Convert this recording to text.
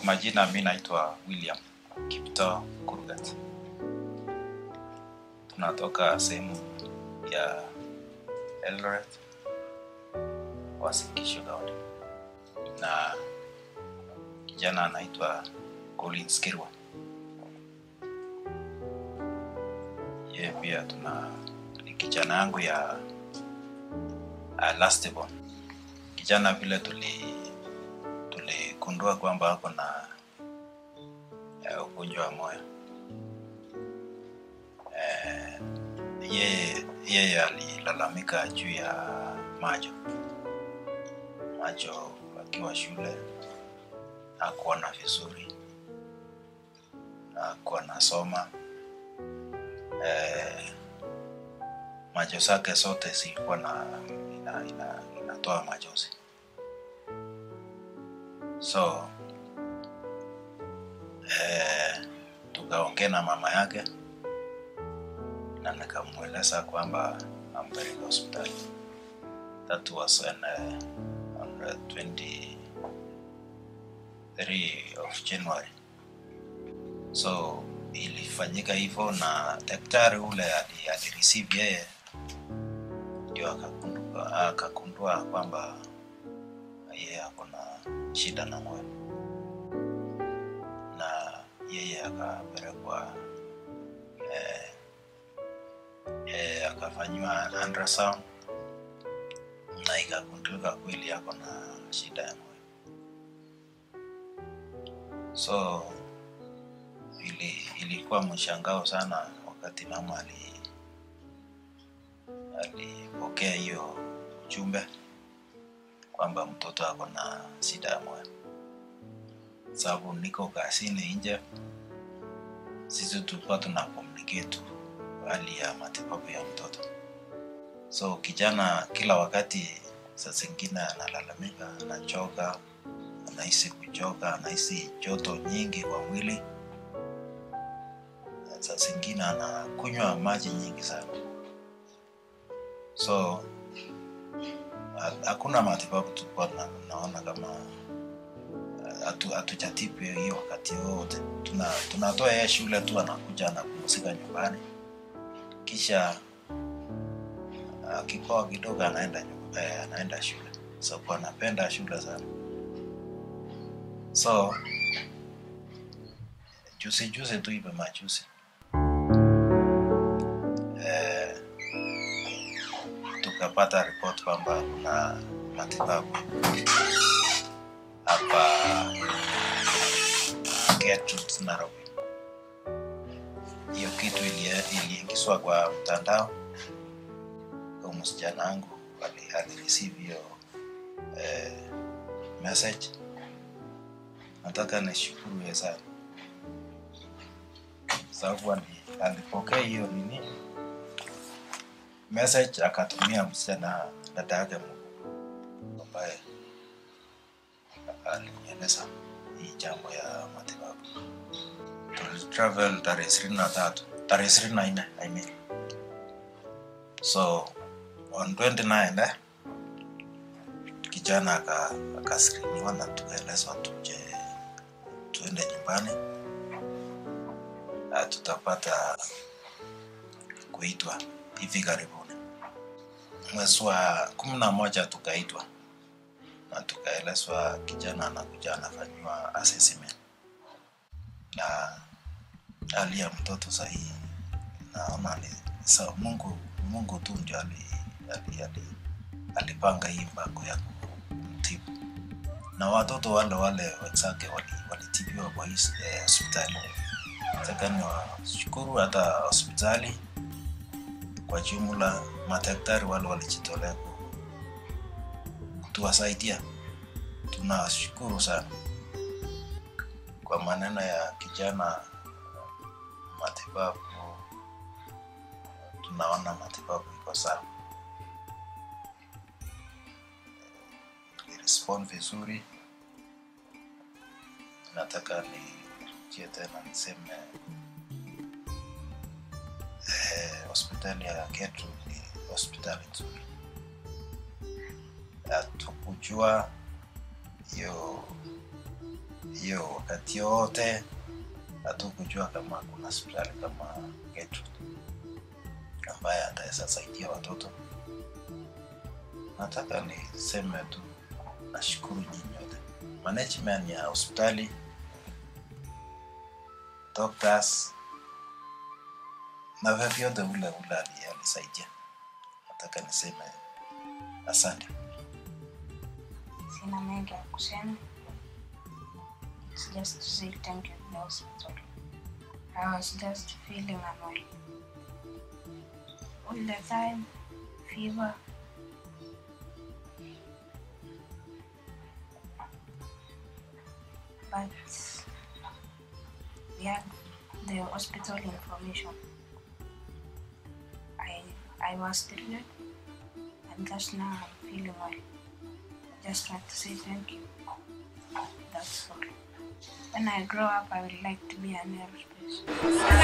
majina mi naitwa William Kipto Kurgat. Tunatoka sehemu ya Eldoret, Uasin Gishu County, na kijana anaitwa Collins Kirwa. Yeye pia tuna ni kijana yangu ya uh, last born. Kijana vile tuli tuligundua kwamba ako na uh, ugonjwa wa moyo eh, yeye yeye alilalamika juu ya macho macho akiwa shule hakuona vizuri hakuwa nasoma eh, macho zake zote zilikuwa na ina, ina, inatoa machozi so eh, tukaongea na mama yake na nikamweleza kwamba ampeleke hospitali that was on, uh, on the 23 of January so ilifanyika hivyo na daktari ule ali- alireceive yeye ndio akagundua akagundua kwamba yeye ako na shida na moyo na yeye akapelekwa eh, eh, akafanyiwa ultrasound na ikagundulika kweli ako na shida ya moyo so ili, ilikuwa mshangao sana wakati mama ali alipokea hiyo ujumbe kwamba mtoto ako na shida ya moyo sababu niko kazini nje sisi tulikuwa tuna communicate tu hali ya matibabu ya mtoto so kijana kila wakati saa zingine analalamika anachoka anahisi kuchoka anahisi joto nyingi kwa mwili Na saa zingine anakunywa maji nyingi sana so ha- hakuna matibabu tulikuwa tuna- tunaona kama hatu- hatujatibu hiyo wakati wote tuna tunatoa yeye shule tu anakuja anapumzika nyumbani kisha akipoa kidogo anaenda nyu- eh, anaenda shule sababu anapenda shule sana so juzi juzi tu hivi majuzi eh, tukapata ripoti kwamba kuna matibabu hapa Gertrude Nairobi. Hiyo kitu ilie- iliingizwa kwa mtandao kwa msichana wangu ali- alireceive hiyo eh, message. Nataka nishukuru yeye sana sababu ali- alipokea hiyo nini message akatumia msichana dada yake mkubwa ambaye alinieleza hii jambo ya matibabu. Tulitravel tarehe ishirini na tatu tarehe ishirini na nne I mean. So on 29 eh, kijana aka- akaskriniwa na tukaelezwa tuje tuende nyumbani na tutapata kuitwa hivi karibuni. Mwezi wa kumi na moja tukaitwa na tukaelezwa kijana anakuja anafanyiwa assessment na hali ya mtoto sahii naona ni sa Mungu Mungu tu ndio ali, ali, ali, alipanga hii mpango ya kumtibu na watoto wale wale wenzake wali- walitibiwa kwa hii eh, hospitali. Nataka niwashukuru hata hospitali kwa jumla, madaktari wale walijitolea ku- kutuwasaidia. Tunashukuru sana kwa maneno ya kijana, matibabu, tunaona matibabu iko sawa, respond vizuri. Nataka nirudie tena niseme eh, hospitali ya Gertrude ni hospitali nzuri. Hatukujua hiyo hiyo wakati yote hatukujua kama kuna hospitali kama Gertrude ambaye ataweza saidia watoto. Nataka niseme tu nashukuru nyinyi wote, management ya hospitali, doctors na vyovyote ule ule ali- alisaidia. Nataka niseme asante. Sina mengi ya kusema. It's just to say thank you to the hospital. I was just feeling unwell. All the time, fever. But we had the hospital information. I I was treated and just now I'm feeling well. I just want to say thank you. That's all. When I grow up, I would like to be an aerospace.